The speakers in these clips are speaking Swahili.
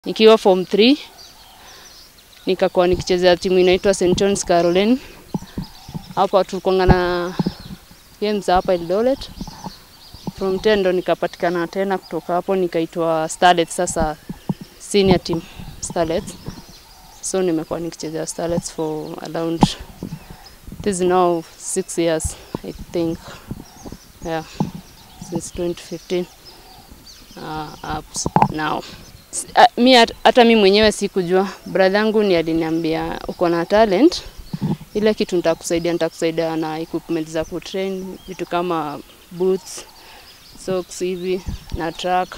Nikiwa form 3 nikakuwa nikichezea timu inaitwa St John's Caroline. Hapa tulikuwa na games hapa Eldoret. From 10 ndo nikapatikana tena, kutoka hapo nikaitwa Starlets, sasa senior team Starlets. So nimekuwa nikichezea Starlets for around this is now six years I think. Yeah, since 2015 uh, up now. S- a- mi hat- hata mi mwenyewe sikujua, brother yangu ni aliniambia uko na talent, ile kitu nitakusaidia, nitakusaidia na equipment za kutrain, vitu kama boots, socks hivi na track.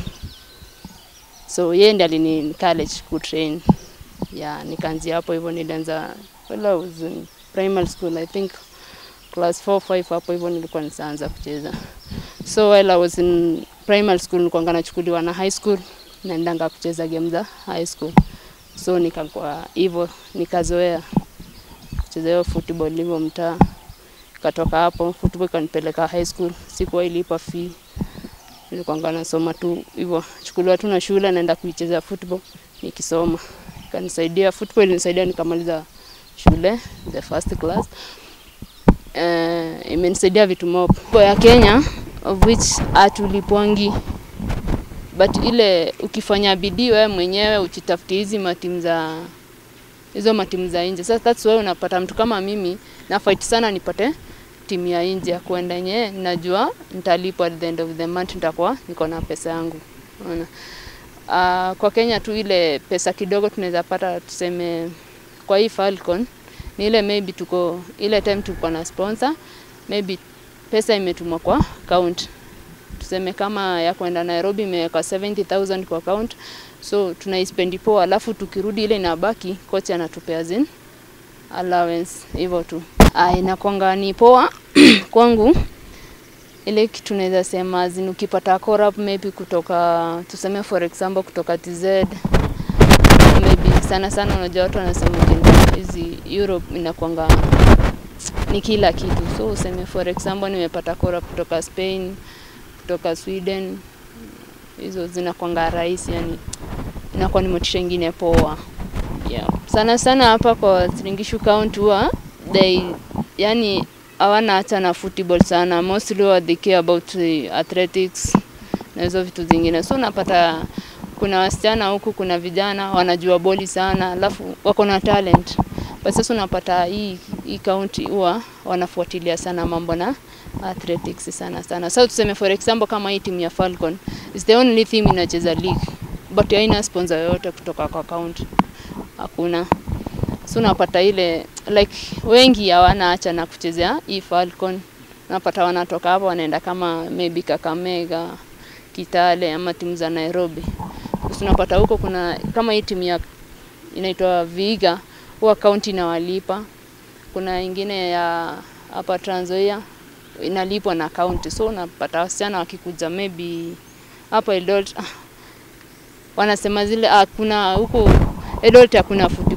So yeye ndiye alini encourage kutrain. Yeah, nikaanzia hapo hivyo, nilianza well, I was in primary school I think class 4 5 hapo hivyo nilikuwa nisaanza kucheza. So while I was in primary school nilikuwa nachukuliwa na high school naendanga kucheza game za high school. So nikakuwa hivyo nikazoea kucheza hiyo football hivyo mtaa. Katoka hapo football ikanipeleka high school, sikuwa ilipa fee. Nilikuwa nasoma tu hivyo, chukuliwa tu na shule naenda kuicheza football nikisoma. Kanisaidia football ilinisaidia nikamaliza shule the first class. Uh, imenisaidia vitu mob ya Kenya of which hatulipwangi but ile ukifanya bidii wewe mwenyewe uchitafutie hizi matimu za hizo matimu za nje. Sasa that's why unapata mtu kama mimi na fight sana nipate timu ya nje ya kwenda yenyewe, najua nitalipwa at the end of the month, nitakuwa niko na pesa yangu. Unaona, uh, kwa Kenya tu ile pesa kidogo tunaweza pata, tuseme kwa hii Falcon ni ile maybe tuko ile time tuko na sponsor, maybe pesa imetumwa kwa account tuseme kama ya kwenda Nairobi imeweka 70000 kwa account, so tunaispendi poa, alafu tukirudi ile inabaki, kocha anatupea zin allowance hivyo tu. Ah, inakwanga ni poa kwangu ile kitu naweza sema zin, ukipata corrupt maybe kutoka tuseme for example kutoka TZ maybe sana sana, unajua watu wanasema ukienda hizi Europe inakwanga ni kila kitu, so useme for example nimepata corrupt kutoka Spain kutoka Sweden, hizo zinakwanga rahisi, yani inakuwa ni motisha ingine poa. Yeah. Sana sana hapa kwa Siringishu County huwa they yani hawana hata na football sana, mostly huwa they care about uh, athletics na hizo vitu zingine, so unapata kuna wasichana huku, kuna vijana wanajua boli sana, alafu wako na talent but sasa unapata hii hii county huwa wanafuatilia sana mambo na athletics sana sana. Sasa tuseme for example kama hii timu ya Falcon is the only team inacheza league but haina sponsor yoyote kutoka kwa county, hakuna. So unapata ile like wengi hawana acha na kuchezea hii Falcon, unapata wanatoka hapo wanaenda kama maybe Kakamega, Kitale ama timu za Nairobi. So unapata huko kuna kama hii timu ya inaitwa Viga huwa county inawalipa. Kuna ingine ya hapa Trans Nzoia inalipwa na county, so unapata wasichana wakikuja maybe hapa Eldoret ah, wanasema zile ah, kuna huko Eldoret hakuna football